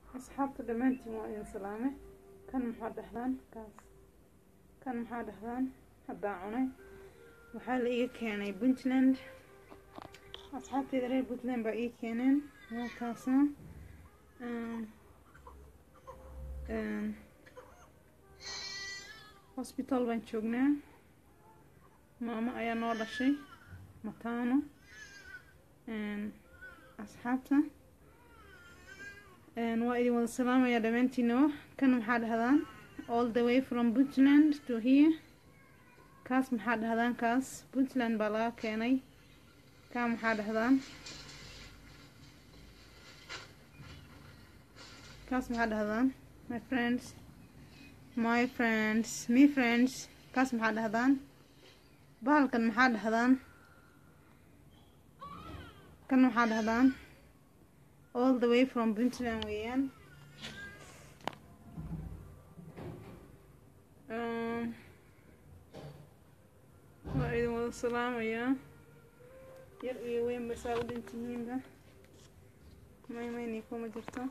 asxaabta dhammaantiin waa idin salaame kan maxaa dhahdaan kaas kan maxaa dhahdaan haddaa cunay waxaa la iga keenay puntland asxaabteeda reer puntland baa ii keeneen waa kaasna hosbitaal baan joognaa maamo ayaa noo dhashay mataano asxaabta waa idin wada salaamaya dhammaantiinaba kan maxaa dhahdaan all the way from puntland to here kaas maxaa dhahdaan kaas puntland baa laga keenay kaa maxaa dhahdaan kaas maxaa dhahdaan my friends my friends me friends kaas maxaa dhahdaan bahalkan maxaa dhahdaan kan maxaa dhahdaan all the way from puntland weeyaan waa idin wada salaamayaa yar iyo weynba saa u dhintihiinba maymayni kuma jirto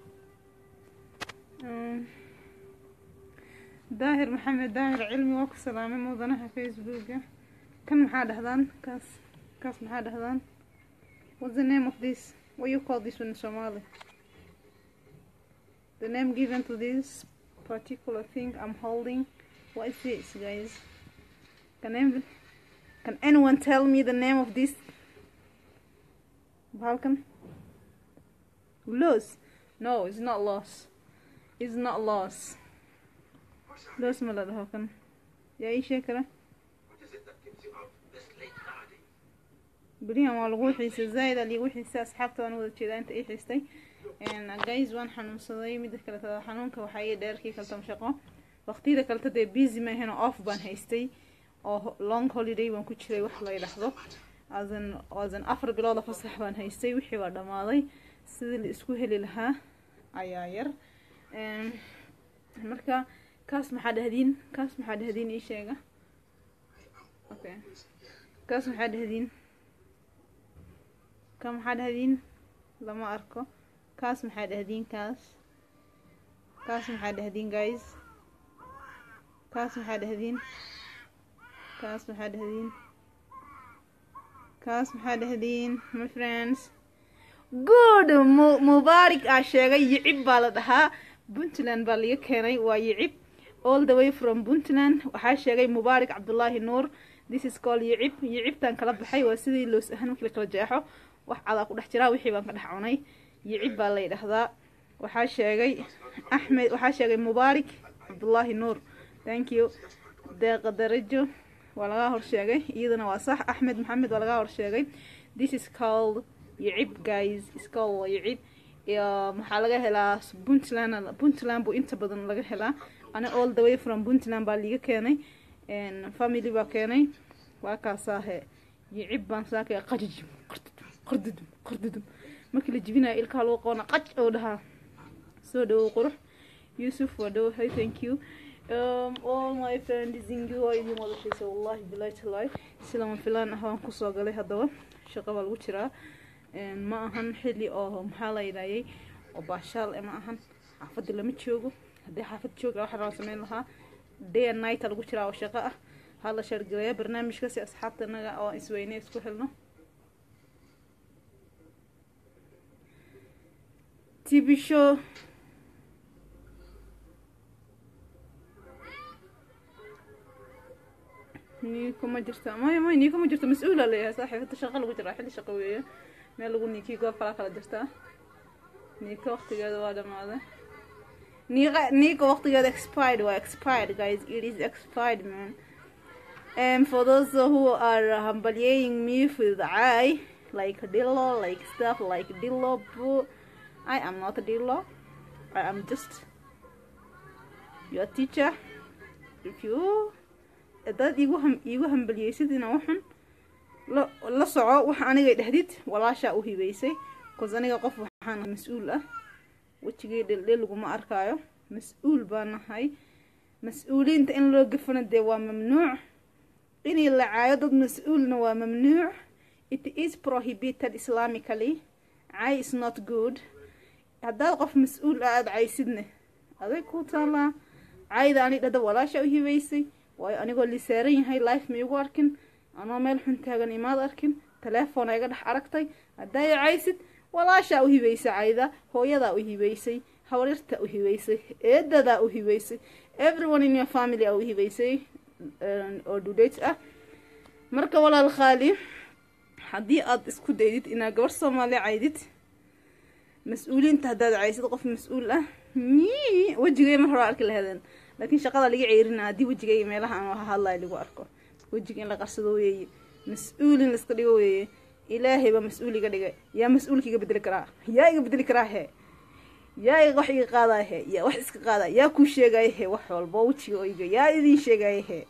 daahir maxamed daahir cilmi waa ku salaamay mudanaha facebooka kan maxaa dhahdaan kaas kaas maxaa dhahdaan what's the name of this what you call this one in Somali the name given to this particular thing I'm holding what is this guys can anyone, can anyone tell me the name of this Balkan loss no it's not loss it's not loss loss ma la dhaho kan yaa ii sheeg kara berihan waa lagu xiisay zaaid aa liigu xiisay asxaabta waan wada jeedaa inta ii xiistay guys waan xanuunsaday mida kaleta xanuunka waxaa ii dheerkii kaltam shaqo waqtiyada kaleta dee busy maahan off baan haystay oo long holiday baan ku jiray wax la yidhaahdo asan asan afar bilooda fasax baan haystay wixii waa dhammaaday sidii la isku heli lahaa ayaa yar marka kaas maxaa dhahdiin kaas maxaa dhahdiin ii sheega okay kaas maxaa dhahdiin ka maxaa dhahdiin lama arko kaas maxaa dhahdiin kaas kaas maxaa dhahdiin guys kaas maxaa dhahdiin kaas maxaa dhahdiin kaas maxaa dhahdiin my friends good mubaarik aa sheegay yicib baa la dhahaa puntland baa laga keenay waa yicib all the way from puntland waxaa sheegay mubaarik cabdullaahi nuur this is call yicib yicibtaan kala baxay waa sidii loos ahaan markii la kala jeexo wax cadaa ku dhex jiraa wixii baan ka dhex cunay yicib baa la yidhaahdaa waxaa sheegay axmed waxaa sheegay mubaarik cabdullaahi nuur thank you deeqa darajo waa lagaa horsheegay iyadana waa sax axmed maxamed waa lagaa horsheegay this is called yicib guys is called yicib maxaa laga helaa puntland puntland buu inta badan laga helaa ana all the way from puntland baa liiga keenay family baa keenay waa kaasaahe yicib baan saakay qajijim qardudum qardudum markii la jibinayo ilkaha lagu qoona qaj oo dhahaa soo dhawow qurux yusuf waa dhawahay thank you um, all my friends ingi waa idin wada xiisa wallahi bilahi talahi si lama filaan ah waan kusoo galay haddaba shaqo baa lagu jiraa ma ahan xilli oo maxaa la yidhaayay oo baashaal ma ahan xaafadda lama joogo haddii xaafad jooga waxaa rabaa sameyn lahaa day and night lagu jiraa oo shaqo ah hala shargaleeya barnaamijka si asxaabta naga oo isweyne isku helno tv show niiko ma jirta maya maya niiko ma jirto mas-uula leeyahay saaxiibada shaqa lagu jiraa xilli shaqo weeye meel lagu niikii goob kalaa kala jirtaa niiko waqtigeeda waa dhamaaday niiqa niiko waqtigeeda expired waa expired guys it is expired man and for those who are hambalyeing me with I like dillo like stuff like dillo boo I am not a dillo I am just your teacher if you dad igu ham iigu hambaliyeysid ina waxun la la soco wax anigay dhahdid walaashaa u hibeysay cause aniga qof waxaan mas-uul ah wejigay dheldhel laguma arkaayo mas-uul baa nahay mas-uuliyiinta in loo gafana dee waa mamnuuc inay la caayo dad mas-uulna waa mamnuuc it is prohibited islamically cay is not good haddaad qof mas-uul ah aada caysidne aday ku taalaa cayda ani dhada walaasha u hibaysay waayo anigoo lisaaran yahay life ma igu arkin anoo meel xun taagan imaad arkin telefoona iga dhex aragtay hadday caysid walaashaa u hibaysay cayda hooyadaa u hibaysay hawrirta u hibaysay eedadaa u hibaysay everyone in your family a u hibaysay oo dudate ah marka walaal khaali haddii aada isku daydid inaad gabar soomaaliya caydid mas-uuliyiinta haddaad caysid qof mas-uul ah mi wejigay mar hore arki lahadeen laakiin shaqada laga ceyrina haddii wejigay meelaha aan waha hadlayo lagu arko wejiga in la qarsado weeye mas-uul in laiska dhigo weeye ilaahay baa mas-uul iga dhigay yaa mas-uulka iga bedeli karaa yaa iga bedeli karaa hee yaa iga wax iga qaadaya hee yaa wax iska qaadaya yaa kuu sheegaya hee wax walba wejiga oo iga yaa idiin sheegaya hee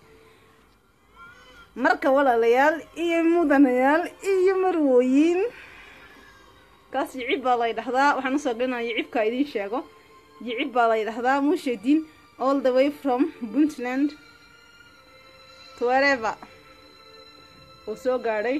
marka walaalayaal iyo mudanayaal iyo marwooyin kaas yicib baa la ydhahdaa waxaan usoo gelinaya yicibkaa idiin sheego yicib baa la ydhahdaa mushedin all the way from puntland to wherever uu soo gaadhay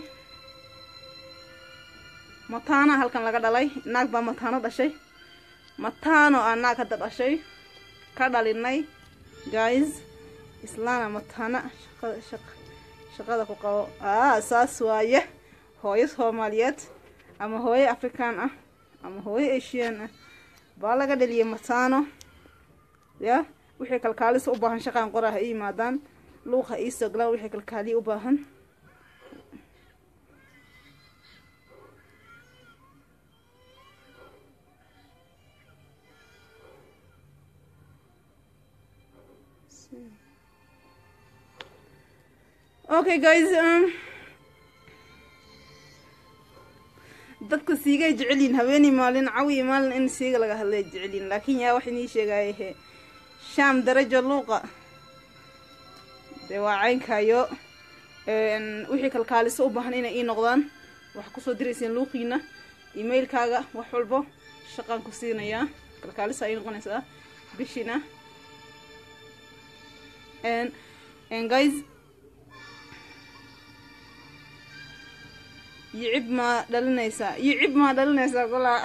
mataana halkan laga dhalay naag baa mataano dhashay mataano aa naag hadda dhashay ka dhalinay guys islaana mataana shaqada shaq shaqada ku qabo aa saas waaye hooyo soomaaliyeed ama hooyo afrikaan ah ama hooyo asian ah baa laga dhaliyay mataano ya wixii kalkaalisa u baahan shaqaan qora ha ii yimaadaan luuqa iisoo galaan wixii kalkaaliya u baahan okay guys um, dadka siigay jecelyihin haweeney maalin cawi maalin in siiga laga hadlay jecelyihin laakiin yaa wax inii sheegaya he shaam darajo luuqa dee waa caynkaayo wixii kalkaaliso u baahan inay ii noqdaan waxaa kusoo dirayseen luuqiina emailkaaga wax walbo shaqaan ku siinayaa kalkaalisa ay noqonaysaa bishiina guys yicib maa dhalinaysaa yicib maa dhalinaysaa golaa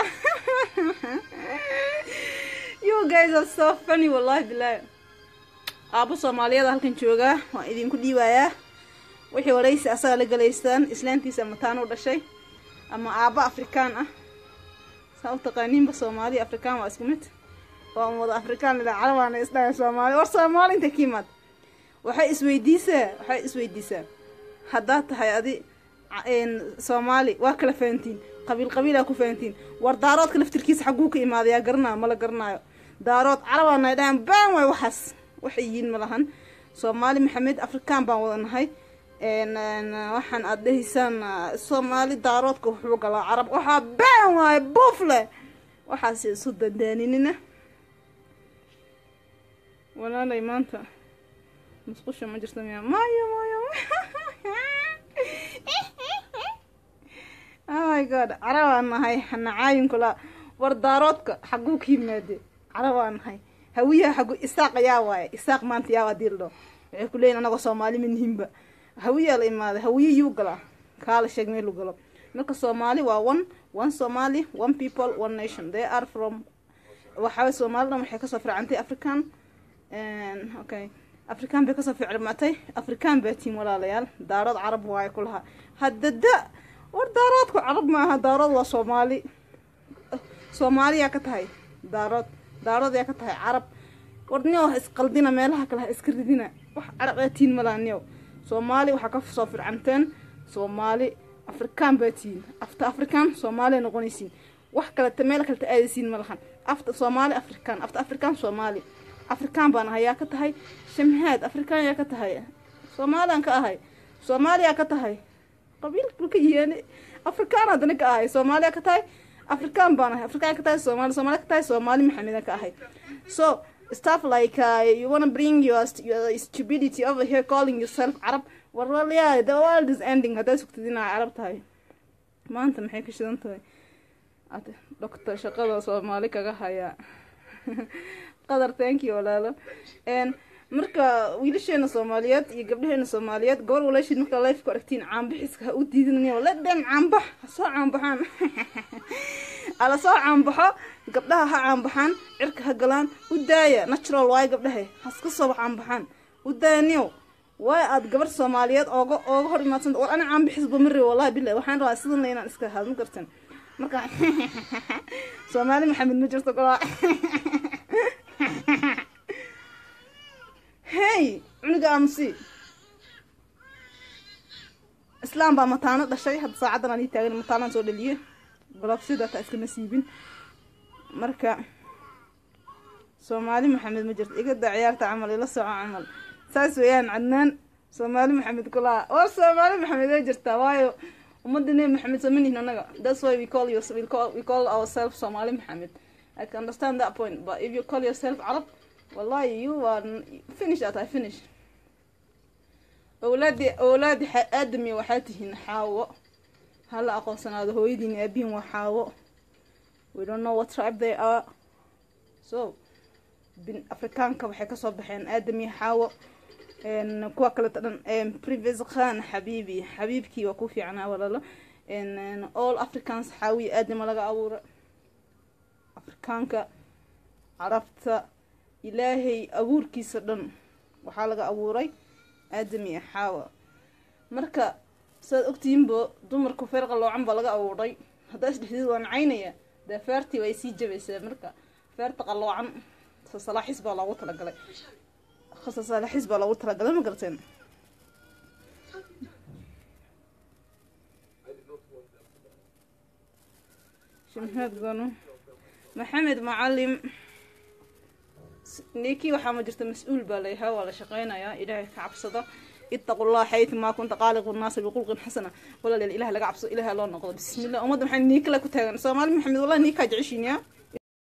you guys are so funny wallahi bilahi aabo soomaaliyada halkan joogaa waan idinku dhiibayaa wixii waraysi asaga la galaystaan islaantiisa mataano u dhashay ama aabo afrikaan ah saa u taqaaniinba soomaali afrikaan waa isku mid waa wada afrikaan lila calabaana isdhahay soomaali war soomaali inta ka yimaad waxay isweydiisaa waxay isweydiisaa haddaad tahay adi soomaali waa kala fahantiin qabiil qabiilaa ku fahantiin war daaroodka laftirkiisa xagguu ka imaadayaa garanaayo mala garanaayo daarood carabaana dhahaan baan waay waxaas waxay yihiin malahan soomaali maxamed afrikaan baan wada nahay waxaan aad dhahaysaan soomaali daaroodka wuxuu galaa carab waxaa baan waaye buufle waxaas isu dandaaninina walaalay maanta musqusha ma jirta miya maayo maayo oh my god carabaan nahay nacaayunkula war daaroodka xagguu ka yimaade carabaan nahay hawiyaha xaggu isaaq yaa waaye isaaq maanta yaa waa diildho waxay ku leeyihin anagoo soomaali manihinba hawiyaa la imaaday hawiye yuu galaa kaa la sheeg meelu galo marka soomaali waa one one somali one people one nation they are from waxaaway soomaalidhan waxay kasoo fircantay african okay afrikaan bay kasoo ficilmatay afrikaan baa tiin walaalayaal daarood carab waaye ku lahaa haddada war daaroodku carab maaha daarood waa soomaali soomaaliyaa ka tahay daarood daarood yaa ka tahay carab war niyow ha isqaldina meelaha kale ha iska ridina wax carab aa tiin malaa niyow soomaali waxaa ka soo fircanteen soomaali afrikaan baa tiin afta afrikaan soomaaliya noqonaysiin wax kaleta meel kaleta aadaysiin ma lahan afta soomaali afrikaan afta afrikaan soomaali afrikaan baan ahay yaa ka tahay shamhaad afrikaan yaa ka tahay soomaaliyaan ka ahay soomaaliyaa ka tahay qabiilku ka yihiin afrikaan haddana ka ahay soomaaliya ka tahay afrikaan baan ahay afrikaan ka tahay soomaali soomaaliya ka tahay soomaali maxameda ka ahay so stuff like uh, you wanna bring your, your stupidity over here calling yourself carab war well yeah the world is ending haddaad sugtid inaa carab tahay maanta maxay ka shidan tahay doctor shaqada soomaali kaga hayaa qadar thank you walaalo marka wiilasheena soomaaliyeed iyo gabdhaheena soomaaliyeed gobol walaashiid markaa life ku aragtiin caanbixiska ha u diidinaya la dhan caanbax ha soo caanbaxaan ala soo caanbaxo gabdhaha ha caanbaxaan cirka ha galaan u daaya natural waayo gabdhahe haska soo caanbaxaan u daaya niyow waay aad gabar soomaaliyeed ooga ooga hor imaadsan war ana caanbixisba mari wallahi bilahi waxaan rabaa sidan inaan iska haad ma gartan marka soomaali maxamed ma jirto golaa hey cunuga aamusi islaam baa mataano dhashay hadda saacaddan aan ii taagan mataanaan soo dhaliye golof sidaata iskama siibin marka soomaali maxamed ma jirto igada ciyaarta camal ila soco camal saas weeyaan cadnaan soomaali maxamed kulaa war soomaali maxamed way jirtaa waayo ummadda nebi maxamed soo manihin anaga that's why we call you we call, we call ourselves somali maxamed i can understand that point but if you call yourself arab wallahi you are finish at i finish awlaadi awlaadi aadami waxaa tihiin xaawo hala aqoonsanaado hooyadiin aabihin waa xaawo we don't know what tribe they are so bin afrikaanka waxay kasoo baxeen aadami xaawo kuwa kaleta dhan previous khan xabiibi xabiibkii waa ku fiicnaa walalo all africans xaawi aadama laga abuura afrikaanka carabta ilaahay abuurkiisa dhan waxaa laga abuuray aadami xaawa marka saad ogtihiinbo dumarku feer qaloocan baa laga abuuray haddaa isdhexdeed waa nacaynaya dee feertii way sii jabaysaa marka feerta qaloocan sasalaaxis baa loogu talagalay sasalaaxis baa loogu talagalay ma garteen shimheed gano maxamed macalim ninkii waxaa ma jirta mas-uul baa layahaa waa la shaqeynayaa ilaahay ka cabsada itaqu llah xaytu maa kunta qaaliqu naasa biqulqin xasana walaaleel ilaah laga cabsado ilaah loo noqdo bismillah ummadda maxay niikale ku taagan soomaali maxamed wallahi niikaa jeceshiin yaa